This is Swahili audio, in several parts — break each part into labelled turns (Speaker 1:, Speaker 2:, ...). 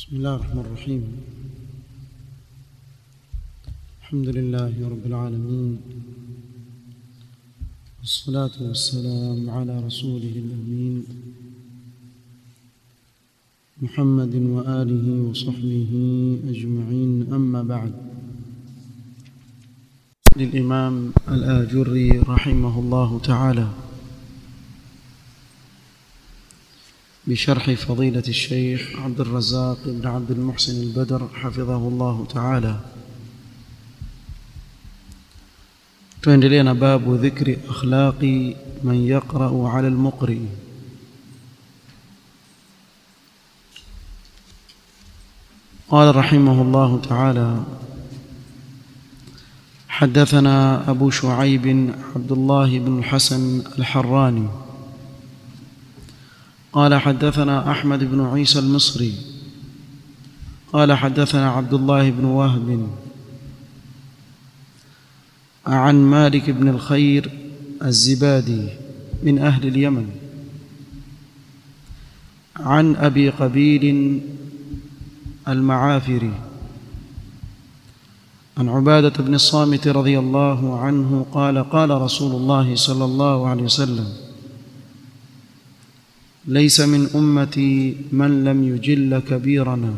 Speaker 1: بسم الله الرحمن الرحيم الحمد لله رب العالمين والصلاة والسلام على رسوله الأمين محمد وآله وصحبه أجمعين أما بعد للإمام الآجري رحمه الله تعالى بشرح فضيلة الشيخ عبد الرزاق بن عبد المحسن البدر حفظه الله تعالى tuendelea na babu dhikri akhlaqi man yaqra'u 'ala al-muqri قال رحمه الله تعالى حدثنا أبو شعيب عبد الله بن الحسن الحراني قال حدثنا أحمد بن عيسى المصري قال حدثنا عبد الله بن وهب عن مالك بن الخير الزبادي من أهل اليمن عن أبي قبيل المعافري عن عبادة بن الصامت رضي الله عنه قال قال رسول الله صلى الله عليه وسلم ليس من أمتي من لم يجل كبيرنا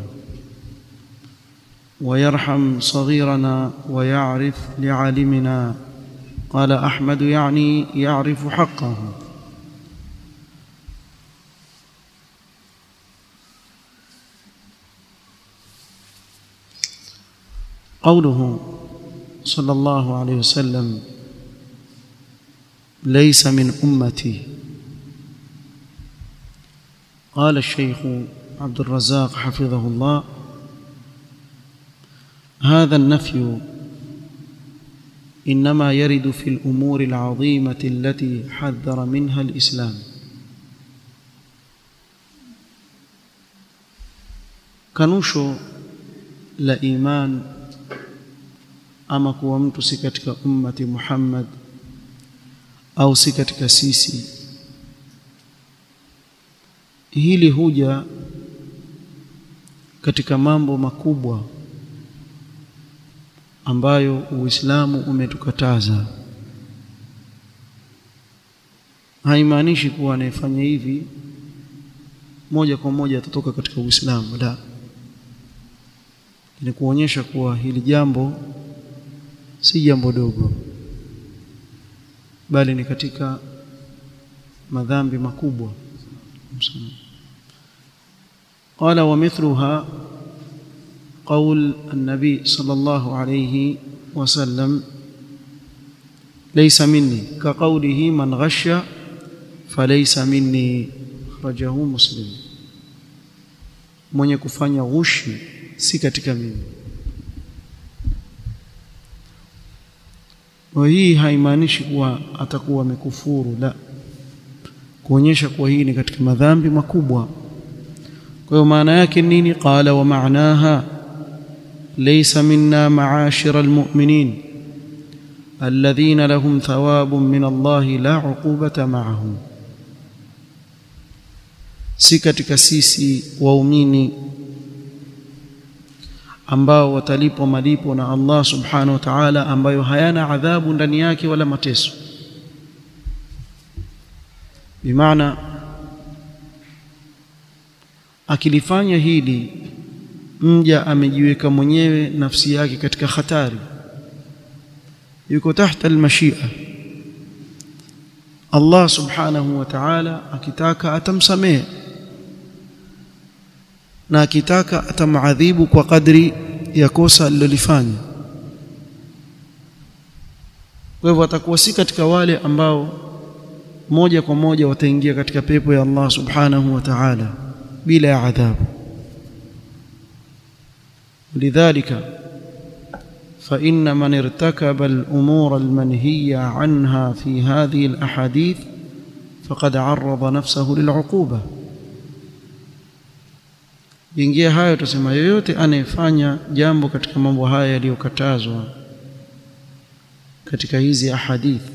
Speaker 1: ويرحم صغيرنا ويعرف لعالمنا قال أحمد يعني يعرف حقه قوله صلى الله عليه وسلم ليس من أمتي قال الشيخ عبد الرزاق حفظه الله هذا النفي انما يرد في الامور العظيمه التي حذر منها الاسلام kanusho la iman ama kuwa mtu si katika ummati Muhammad au si katika sisi hili huja katika mambo makubwa ambayo Uislamu umetukataza haimaanishi kuwa anayefanya hivi moja kwa moja atatoka katika Uislamu la ni kuonyesha kuwa hili jambo si jambo dogo bali ni katika madhambi makubwa قال ومثلها قول النبي صلى الله عليه وسلم ليس مني كقوله من غش فليس مني أخرجه مسلم mwenye kufanya ghushi si katika mimi kwa hii haimaanishi kuwa atakuwa amekufuru la kuonyesha kuwa hii ni katika madhambi makubwa kwa hiyo maana yake nini qala wa maanaha laysa minna ma'ashira almu'minin alladhina lahum thawabun min Allah la 'uqubata ma'ahum si katika sisi waumini ambao watalipwa malipo na Allah subhanahu wa ta'ala ambayo hayana adhabu ndani yake wala mateso bimaana akilifanya hili mja amejiweka mwenyewe nafsi yake katika hatari yuko tahta almashia Allah subhanahu wa ta'ala akitaka atamsamehe na akitaka atamadhibu kwa kadri ya kosa alilolifanya kwa hivyo atakuwa si katika wale ambao moja kwa moja wataingia katika pepo ya Allah subhanahu wa ta'ala bila ya adhabu لذلك فإن من ارتكب الأمور المنهية عنها في هذه الأحاديث فقد عرض نفسه للعقوبة ingia hayo tusema yoyote anayefanya jambo katika mambo haya yaliyokatazwa katika hizi ahadithi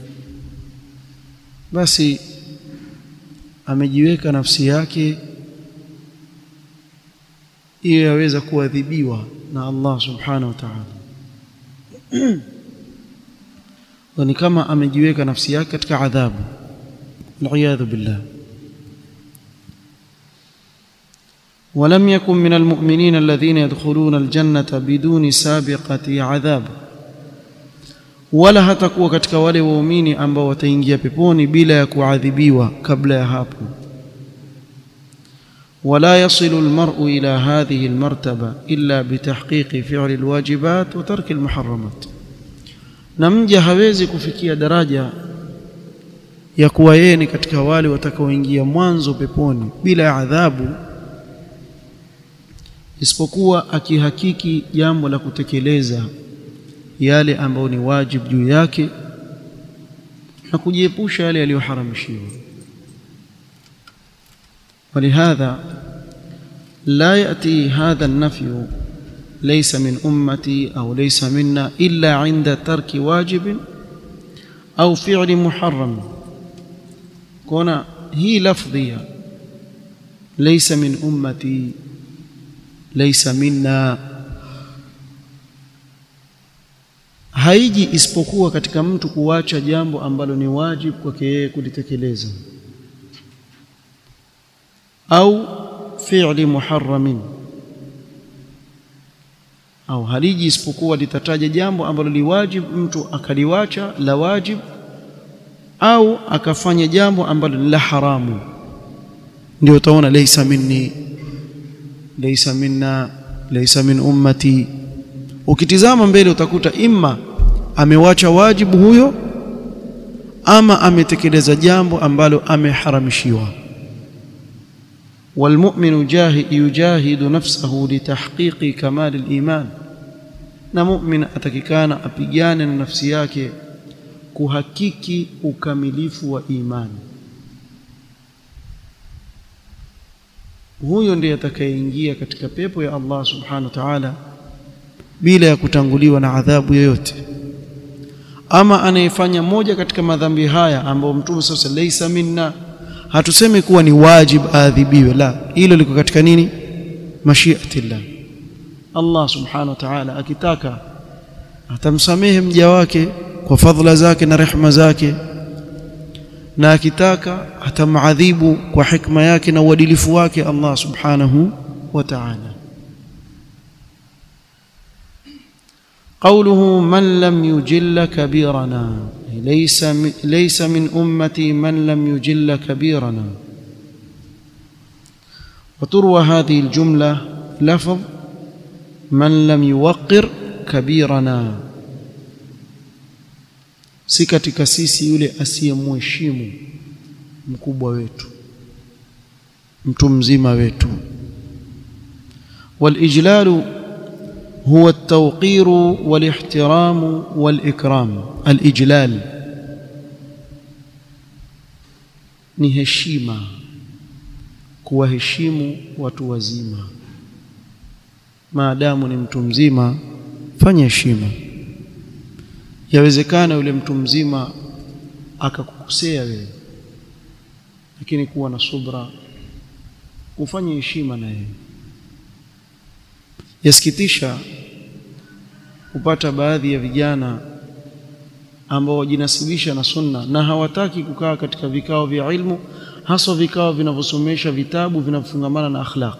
Speaker 1: basi amejiweka nafsi yake hiyo yaweza kuadhibiwa na Allah subhanahu wa ta'ala ni kama amejiweka nafsi yake katika adhabu waliyadhu billah ولم يكن من المؤمنين الذين يدخلون الجنة بدون سابقة عذاب wala hatakuwa katika wale waumini ambao wataingia peponi bila ya kuadhibiwa kabla ya hapo ولا يصل المرء إلى هذه المرتبة إلا بتحقيق فعل الواجبات وترك المحرمات na mja hawezi kufikia daraja ya kuwa yeye ni katika wale watakaoingia mwanzo peponi bila ya adhabu isipokuwa akihakiki jambo la kutekeleza yale ambayo ni wajibu juu yake na kujiepusha yale yaliyoharamishiwa ولهذا لا يأتي هذا النفي ليس من أمتي أو ليس منا إلا عند ترك واجب أو فعل محرم كون هي لفظية ليس من أمتي ليس منا haiji isipokuwa katika mtu kuacha jambo ambalo ni wajibu kwake yeye kulitekeleza au fi'li muharramin au haliji isipokuwa litataja jambo ambalo liwajibu mtu akaliwacha la wajib au akafanya jambo ambalo ni la haramu ndio utaona laysa minni laysa minna laysa min ummati ukitizama mbele utakuta imma amewacha wajibu huyo ama ametekeleza jambo ambalo ameharamishiwa والمؤمن يجاهد نفسه لتحقيق كمال الإيمان na mu'min atakikana apigane na nafsi yake kuhakiki ukamilifu wa imani huyo ndiye atakayeingia katika pepo ya Allah subhanahu wa ta'ala bila ya kutanguliwa na adhabu yoyote ama anayefanya moja katika madhambi haya ambayo mtume sasa laysa minna hatusemi kuwa ni wajib aadhibiwe la hilo liko katika nini mashiatillah Allah subhanahu wa ta'ala akitaka atamsamehe mja wake kwa fadhila zake na rehma zake na akitaka atamadhibu kwa hikma yake na uadilifu wake Allah subhanahu wa ta'ala قوله من لم يجل كبيرنا ليس ليس من امتي من لم يجل كبيرنا وتروى هذه الجمله لفظ من لم يوقر كبيرنا si katika sisi yule asiyemheshimu mkubwa wetu mtu mzima wetu walijlalu هو التوقير والاحترام والإكرام الإجلال ni heshima kuwaheshimu watu wazima maadamu ni mtu mzima fanya heshima yawezekana yule mtu mzima akakukosea wewe lakini kuwa na subra ufanye heshima na yeye yasikitisha kupata baadhi ya vijana ambao wajinasibisha na sunna na hawataki kukaa katika vikao vya ilmu haswa vikao vinavyosomesha vitabu vinavyofungamana na akhlaq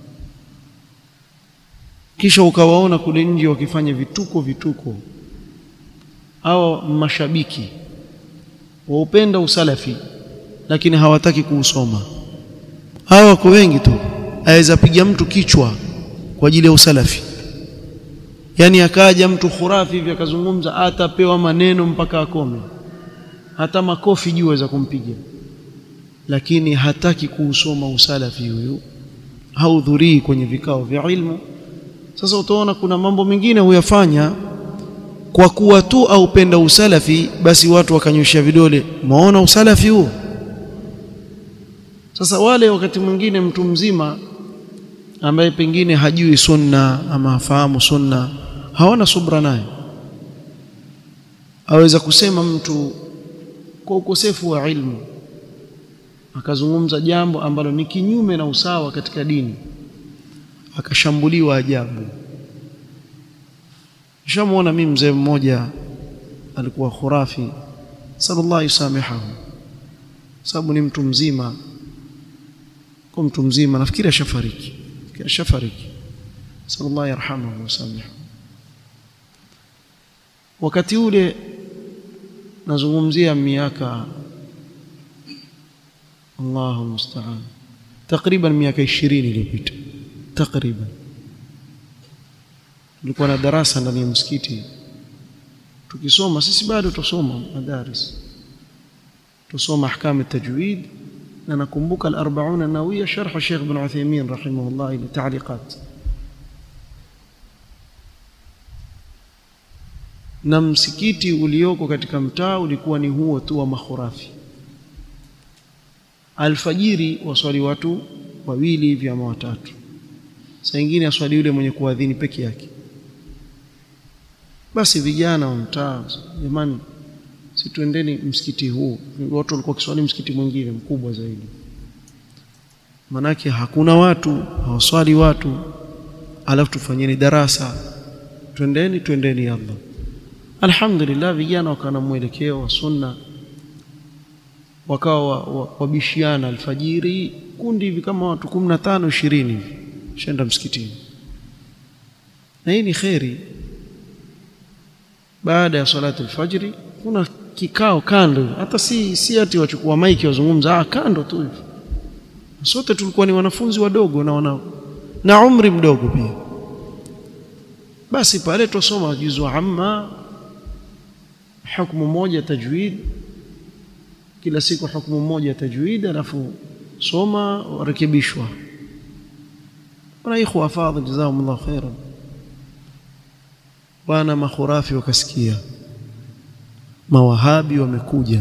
Speaker 1: kisha ukawaona kule nje wakifanya vituko vituko au mashabiki waupenda usalafi lakini hawataki kuusoma hawa wako wengi tu aweza piga mtu kichwa kwa ajili ya usalafi yani akaja mtu khurafi hivi akazungumza atapewa maneno mpaka akome hata makofi juu aweza kumpiga lakini hataki kuusoma usalafi huyu haudhurii kwenye vikao vya ilmu sasa utaona kuna mambo mengine huyafanya kwa kuwa tu aupenda usalafi basi watu wakanyosha vidole maona usalafi huo sasa wale wakati mwingine mtu mzima ambaye pengine hajui sunna ama hafahamu sunna hawana subra naye aweza kusema mtu kwa ukosefu wa ilmu akazungumza jambo ambalo ni kinyume na usawa katika dini akashambuliwa ajabu nishamuona mimi mzee mmoja alikuwa khurafi sallallahu yusamihahu sababu ni mtu mzima kwa mtu mzima nafikiri ashafariki ashafariki sallallahu yarhamuhu wasamihahu wakati ule nazungumzia miaka Allahu musta'an takriban miaka 20 iliyopita takriban nilikuwa na darasa ndani ya msikiti tukisoma sisi bado tusoma madaris tusoma ahkam at-tajwid na nakumbuka al-40 an-nawawiyya sharh Sheikh Ibn Uthaymeen rahimahullah ila ta'liqat na msikiti ulioko katika mtaa ulikuwa ni huo tu wa makhurafi alfajiri waswali watu wawili hivi ama watatu saa nyingine aswali yule mwenye kuadhini peke yake basi vijana wa mtaa jamani si tuendeni msikiti huu watu walikuwa kiswali msikiti mwingine mkubwa zaidi manake hakuna watu hawaswali watu alafu tufanyeni darasa twendeni twendeni Allah alhamdulillah vijana wakawa na mwelekeo wa sunna wakawa wabishiana alfajiri kundi hivi kama watu 15 20 hivi shenda msikitini na hii ni kheri baada ya salatu alfajiri kuna kikao kando hata si si ati wachukua maiki wazungumza ah kando tu hivi sote tulikuwa ni wanafunzi wadogo na wana na umri mdogo pia basi pale tusoma juzu amma hukumu moja tajwid kila siku hukumu moja tajwid alafu soma warekebishwa wana ikhwa fadhil jazakumullahu khairan bwana makhurafi wakasikia mawahabi wamekuja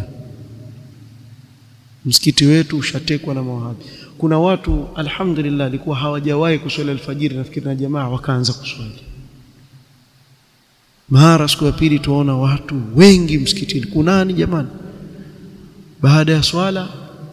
Speaker 1: msikiti wetu ushatekwa na mawahabi kuna watu alhamdulillah alikuwa hawajawahi kuswali alfajiri nafikiri na jamaa wakaanza kuswali mara siku ya pili tuona watu wengi msikitini kunani jamani baada ya swala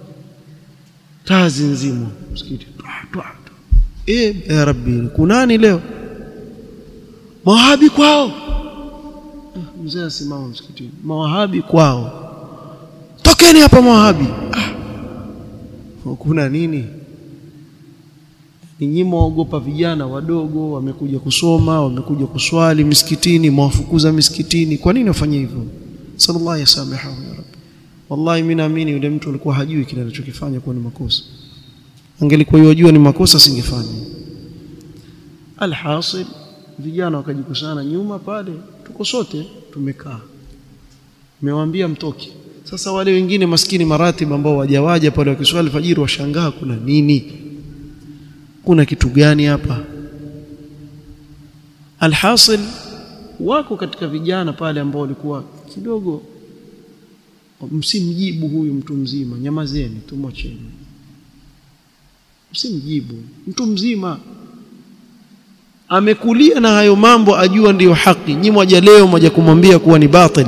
Speaker 1: tazi nzima msikiti eh ya rabbi kunani leo mawahabi kwao mzee asimama msikitini mawahabi kwao tokeni hapa mawahabi ah. kuna nini ninyi mwaogopa vijana wadogo wamekuja kusoma wamekuja kuswali misikitini mwafukuza misikitini kwa nini wafanye hivyo sallallahu yasamihahu ya rabbi wallahi mimi naamini yule mtu alikuwa hajui kile anachokifanya kuwa ni makosa angelikuwa yajua ni makosa singefanya alhasil vijana wakajikusana nyuma pale tuko sote tumekaa nimewaambia mtoke sasa wale wengine maskini maratibu ambao wajawaja pale wakiswali fajiri washangaa kuna nini kuna kitu gani hapa alhasil wako katika vijana pale ambao walikuwa kidogo msimjibu huyu mtu mzima nyamazeni tumwacheni msimjibu mtu mzima amekulia na hayo mambo ajua ndiyo haki nyi mwaja leo mwaja kumwambia kuwa ni batil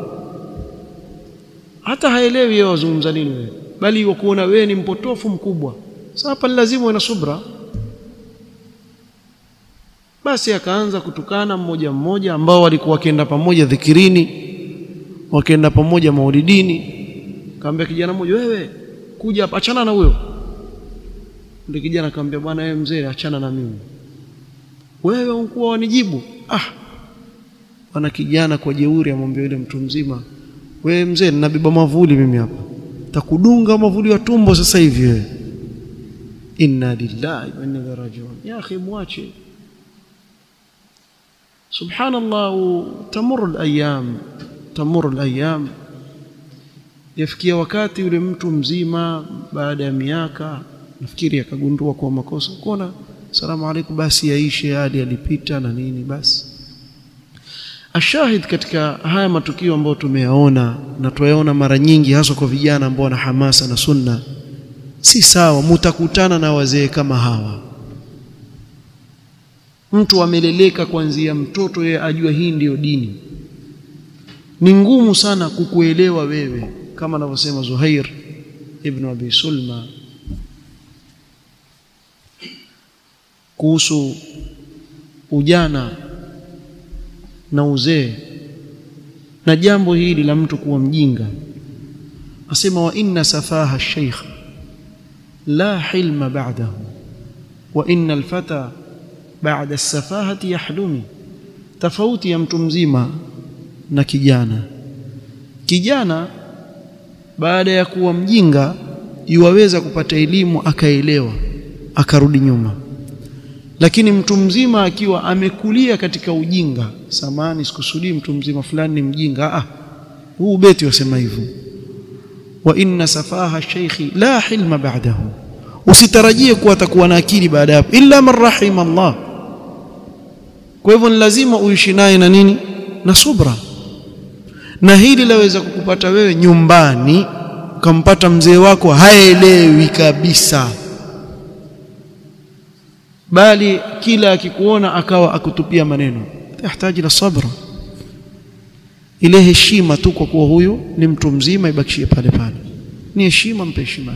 Speaker 1: hata haelewi yeye wazungumza nini wewe bali wakuona wewe ni mpotofu mkubwa sasa hapa lazima uwe na subra basi akaanza kutukana mmoja mmoja ambao walikuwa wakienda pamoja dhikirini wakienda pamoja maulidini kaambia kijana mmoja wewe kuja hapa achana na huyo ndio kijana akamwambia bwana wewe mzee achana na mimi wewe unkuwa wanijibu ah bwana kijana kwa jeuri amwambia yule mtu mzima wewe mzee ninabeba mavuli mimi hapa takudunga mavuli wa tumbo sasa hivi wewe inna lillahi wa inna ilaihi rajiun ya akhi mwache subhanallah tamur alayam tamur alayam yafikia wakati yule mtu mzima baada ya miaka nafikiri akagundua kwa makosa kuona salamu alaykum basi yaishe hadi alipita na nini basi ashahid katika haya matukio ambayo tumeyaona na tuyaona mara nyingi hasa kwa vijana ambao wana hamasa na sunna si sawa mutakutana na wazee kama hawa mtu ameleleka kuanzia mtoto yeye ajua hii ndiyo dini ni ngumu sana kukuelewa wewe kama anavyosema Zuhair ibn Abi Sulma kuhusu ujana na uzee na jambo hili la mtu kuwa mjinga asema wa inna safaha ash-shaykh la hilma ba'dahu wa inna al-fata ba'da as-safahati yahlumi tofauti ya mtu mzima na kijana kijana baada ya kuwa mjinga yuwaweza kupata elimu akaelewa akarudi nyuma lakini mtu mzima akiwa amekulia katika ujinga samani sikusudii mtu mzima fulani ni mjinga ah huu beti wasema hivyo wa inna safaha shaykhi la hilma ba'dahu usitarajie kuwa atakuwa na akili baada ya illa man rahima Allah kwa hivyo ni lazima uishi naye na nini na subra na hili laweza kukupata wewe nyumbani ukampata mzee wako haelewi kabisa bali kila akikuona akawa akutupia maneno yahitaji la sabra ile heshima tu kwa kuwa huyu ni mtu mzima ibakishie pale pale ni heshima mpe heshima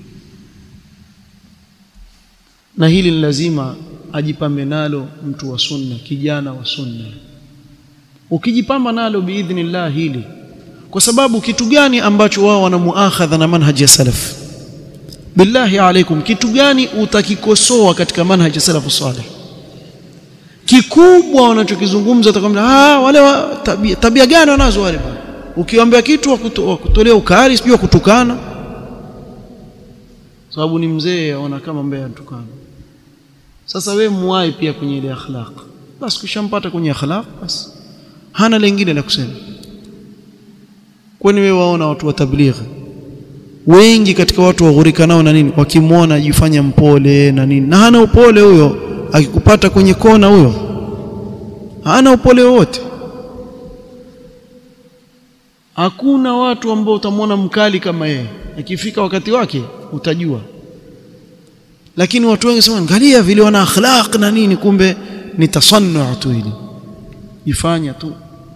Speaker 1: na hili ni lazima ajipambe nalo mtu wa sunna kijana wa sunna ukijipamba nalo biidhnillah hili kwa sababu kitu gani ambacho wao wana muakhadha na manhaji ya salaf billahi alaikum kitu gani utakikosoa katika manhaji ya salafu salih kikubwa wanachokizungumza utakwambia ah wale wa, tabia, tabia gani wanazo wale bwana ukiwaambia kitu wakutolea ukali sijui kutukana sababu ni mzee aona kama mbaya anatukana sasa we muwai pia kwenye ile akhlaq basi kishampata kwenye akhlaq basi hana lingine la kusema kwani wewe waona watu wa tablighi wengi katika watu waghurika nao na nini wakimwona ajifanya mpole na nini na hana upole huyo akikupata kwenye kona huyo hana upole wote hakuna watu ambao utamwona mkali kama yeye akifika wakati wake utajua lakini watu wengi sema angalia vile wana akhlaq na nini kumbe ni tasannu tu hili jifanya tu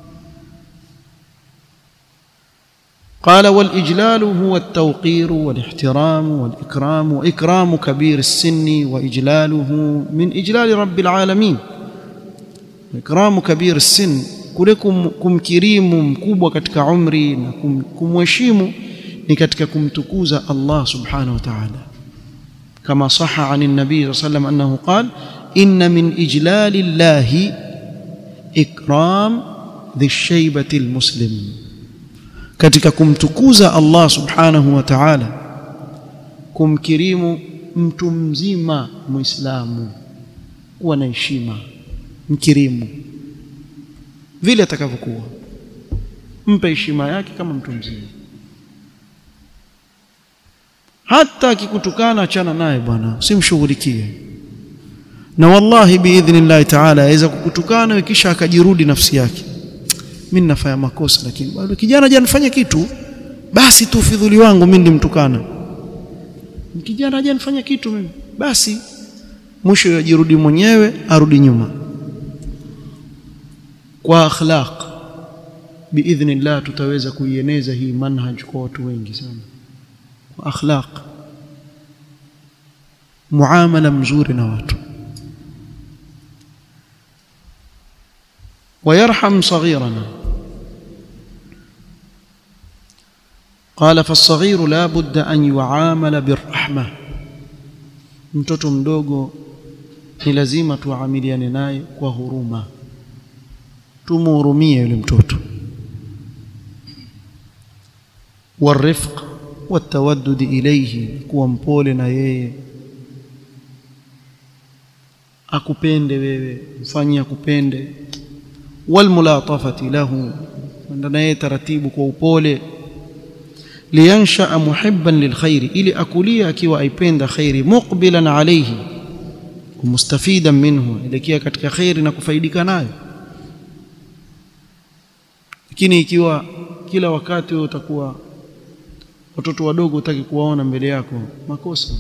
Speaker 1: قال والإجلال هو التوقير والاحترام والإكرام وإكرام كبير السن وإجلاله من إجلال رب العالمين إكرام كبير السن كلكم kumkirimu mkubwa katika umri na kumheshimu ni katika kumtukuza Allah subhanahu wa ta'ala كما صح عن النبي صلى الله عليه وسلم أنه قال إن من إجلال الله إكرام ذي الشيبة المسلم katika kumtukuza Allah subhanahu wa ta'ala kumkirimu mtu mzima muislamu kuwa na heshima mkirimu vile atakavyokuwa mpe heshima yake kama mtu mzima hata akikutukana achana naye bwana usimshughulikie na wallahi biidhnillah ta'ala aweza kukutukana kisha akajirudi nafsi yake mimi ninafanya makosa lakini bado kijana hajanifanya kitu basi tu ufidhuli wangu mimi ndimtukana kijana hajanifanya kitu mimi basi mwisho yajirudi mwenyewe arudi nyuma kwa akhlaq biidhnillah tutaweza kuieneza hii manhaj kwa watu wengi sana kwa akhlaq muamala mzuri na watu ويرحم صغيرنا قال فالصغير لا بد أن يعامل بالرحمة mtoto mdogo ni lazima tuamiliane naye kwa huruma tumuhurumie yule mtoto warifq watawaddud ilayhi kuwa mpole na yeye akupende wewe mfanyie akupende walmulatafati lahu kwenda naye taratibu kwa upole liyansha muhibban lilkhairi ili akulia akiwa aipenda khairi muqbilan alayhi mustafidan minhu elekea katika khairi na kufaidika nayo lakini ikiwa kila wakati wewe utakuwa watoto wadogo utaki kuwaona mbele yako makosa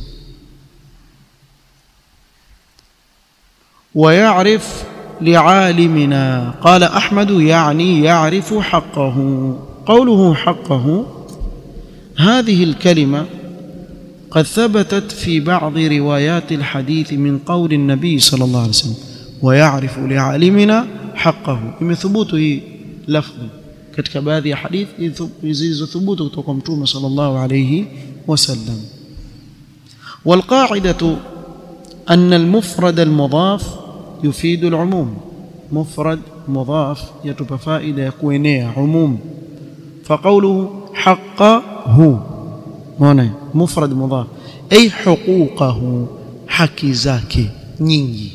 Speaker 1: ويعرف لعالمنا قال احمد يعني يعرف حقه قوله حقه هذه الكلمه قد ثبتت في بعض روايات الحديث من قول النبي صلى الله عليه وسلم ويعرف لعالمنا حقه imethubutu hii lafdhi katika baadhi ya hadithi zilizothubutu kutoka kwa mtume sallallahu alayhi wasallam والقاعده ان المفرد المضاف يفيد العموم مفرد مضاف يتبع فائده يكوenea عموم فقوله حقه هنا مفرد مضاف اي حقوقه حكي zake nyingi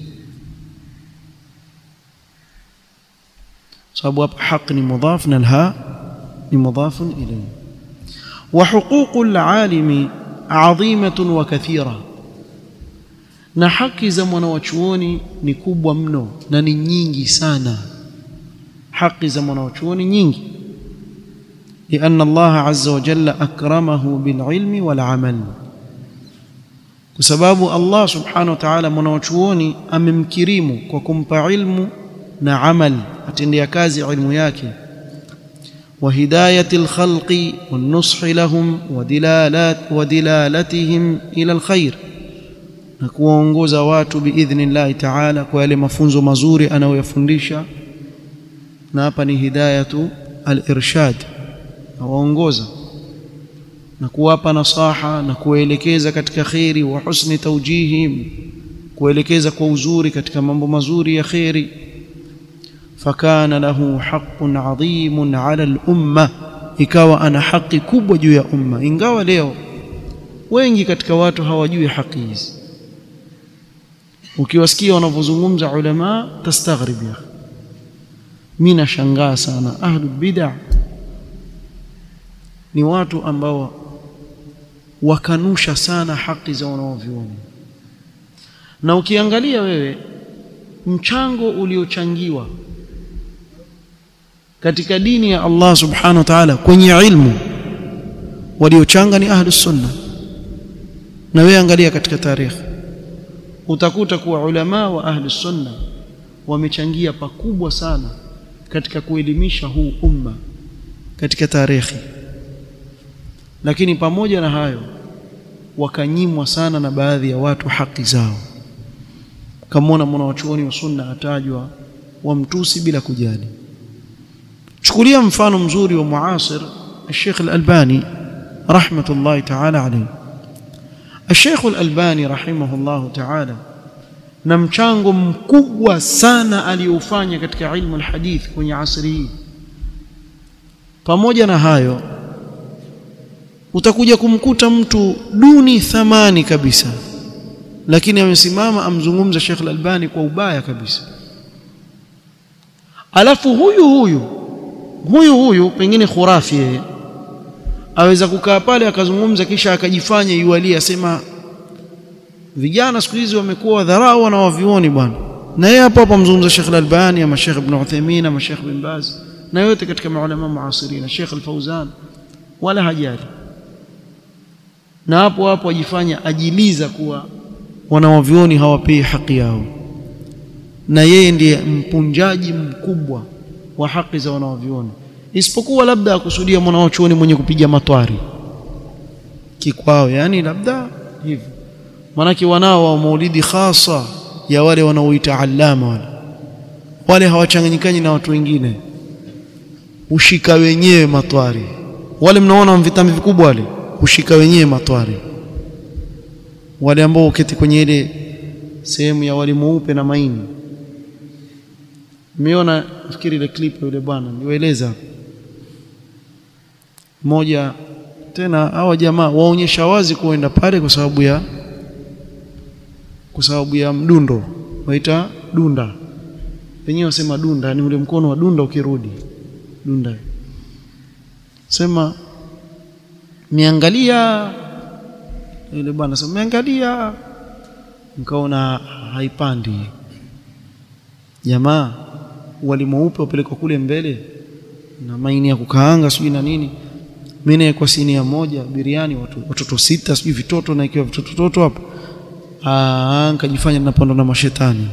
Speaker 1: sababu hapa haq ni mudhaf na alha ni mudhaf ilayhi wa huququl alimi adhimatun wa kathira na haki za mwanawachuoni ni kubwa mno na ni nyingi sana haki za mwanawachuoni nyingi لأن الله عز وجل أكرمه بالعلم والعمل بسبب الله سبحانه وتعالى mwanawachuoni amemkirimu kwa kumpa ilmu na amal atendea kazi ilmu yake وهدايه الخلق والنصح لهم ودلالات ودلالتهم الى الخير na kuwaongoza watu biidhnillahi taala kwa yale mafunzo mazuri anayoyafundisha na hapa ni hidayatu al-irshad awaongoza na kuwapa nasaha na kuwaelekeza katika khairi wa husni tawjihim kuelekeza kwa uzuri katika mambo mazuri ya khairi fakana lahu haqqun adhimun ala al-umma ikawa ana haki kubwa juu ya umma ingawa leo wengi katika watu hawajui haki hizi ukiwasikia wanavyozungumza ulama tastaghrib ya mimi nashangaa sana ahlu bid'ah ni watu ambao wakanusha sana haki za wanaoviona na ukiangalia wewe mchango uliochangiwa katika dini ya Allah subhanahu wa ta'ala kwenye ilmu waliochanga ni ahlus sunna na wewe angalia katika tarehe utakuta kuwa ulama wa ahlus sunna wamechangia pakubwa sana katika kuelimisha huu umma katika tarehe lakini pamoja na hayo wakanyimwa sana na baadhi ya watu haki zao kamwona mwanawachuoni wa sunna atajwa wamtusi bila kujali chukulia mfano mzuri wa muasir الشيخ الألباني رحمة الله تعالى عليه الشيخ الألباني رحمه الله تعالى na mchango mkubwa sana aliofanya katika ilmu alhadith kwenye asri hii pamoja na hayo utakuja kumkuta mtu duni thamani kabisa lakini amesimama amzungumza Sheikh Al-Albani kwa ubaya kabisa alafu huyu huyu huyu huyu pengine khurafi yeye aweza kukaa pale akazungumza kisha akajifanya yualia asema vijana siku hizi wamekuwa wadharau na wavioni bwana na yeye hapo hapo amzungumza Sheikh Al-Albani ama Sheikh Ibn Uthaymeen ama Sheikh Bin Baz na yote katika maulama muasirina Sheikh Al-Fawzan wala hajali na hapo hapo ajifanya ajiliza kuwa wanawavioni hawapei haki yao na yeye ndiye mpunjaji mkubwa wa haki za wanawavioni isipokuwa labda akusudia mwanawachuoni mwenye kupiga matwari kikwao yani labda hivyo manake wanao wa maulidi khasa ya wale wanaoita allama wale wale hawachanganyikani na watu wengine ushika wenyewe matwari wale mnaona vitambi vikubwa wale ushika wenyewe matwari wale ambao uketi kwenye ile sehemu ya wali mweupe na maini Nimeona nafikiri ile clip yule bwana niwaeleza moja tena hawa jamaa waonyesha wazi kuenda pale kwa sababu ya kwa sababu ya mdundo waita dunda wenyewe wasema dunda ni ule mkono wa dunda ukirudi dunda sema miangalia yule bwana sema miangalia nikaona haipandi jamaa wali mweupe upelekwa kule mbele na maini ya kukaanga sijui na nini mimi kwa sinia moja biriani watu watoto sita sijui vitoto na ikiwa vitoto toto hapo ah nikajifanya ninapandwa na mashetani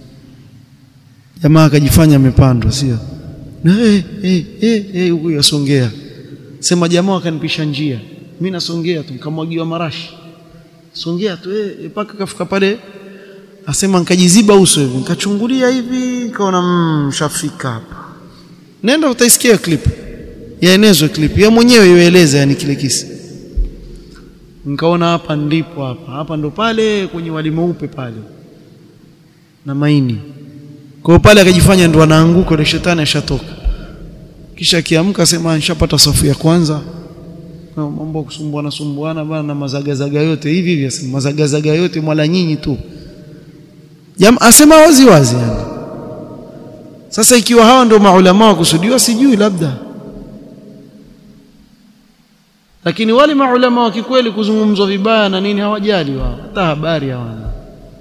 Speaker 1: jamaa akajifanya amepandwa sio na eh eh eh eh huko yasongea sema jamaa akanipisha njia mimi nasongea tu nikamwagiwa marashi songea tu eh mpaka kafika pale asema nikajiziba uso hivi nikachungulia hivi nikaona mshafika hapa nenda utaisikia clip yaenezwe clip ya mwenyewe ieleze yani kile kisa nikaona hapa ndipo hapa hapa ndo pale kwenye wali mweupe pale na maini kwa hiyo pale akajifanya ndo anaanguka ile shetani ashatoka kisha akiamka sema nishapata safu ya kwanza mambo kusumbuana sumbuana bana na mazagazaga yote hivi hivi asema mazagazaga yote mwala nyinyi tu Jam, asema wazi wazi yani sasa ikiwa hawa ndio maulama wa kusudiwa sijui labda lakini wale maulama wa kikweli kuzungumzwa vibaya na nini hawajali wao hata habari hawana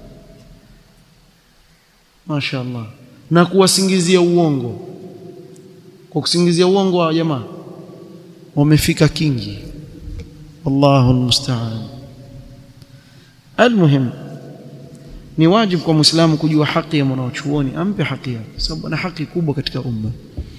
Speaker 1: mashaallah na kuwasingizia uongo kwa kusingizia uongo wa jamaa wamefika kingi wallahu almusta'an almuhim ni wajibu kwa muislamu kujua haki ya mwanachuoni ampe haki yake sababu ana haki kubwa katika umma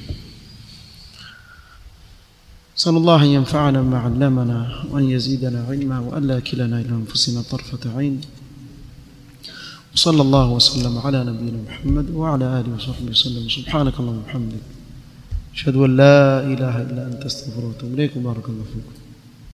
Speaker 1: صلى الله أن ينفعنا بما علمنا وأن يزيدنا علما وأن لا كلنا إلى أنفسنا طرفة عين وصلى الله وسلم على نبينا محمد وعلى آله وصحبه وسلم سبحانك اللهم وبحمدك أشهد أن لا إله إلا أنت أستغفرك وأتوب إليك بارك الله فيكم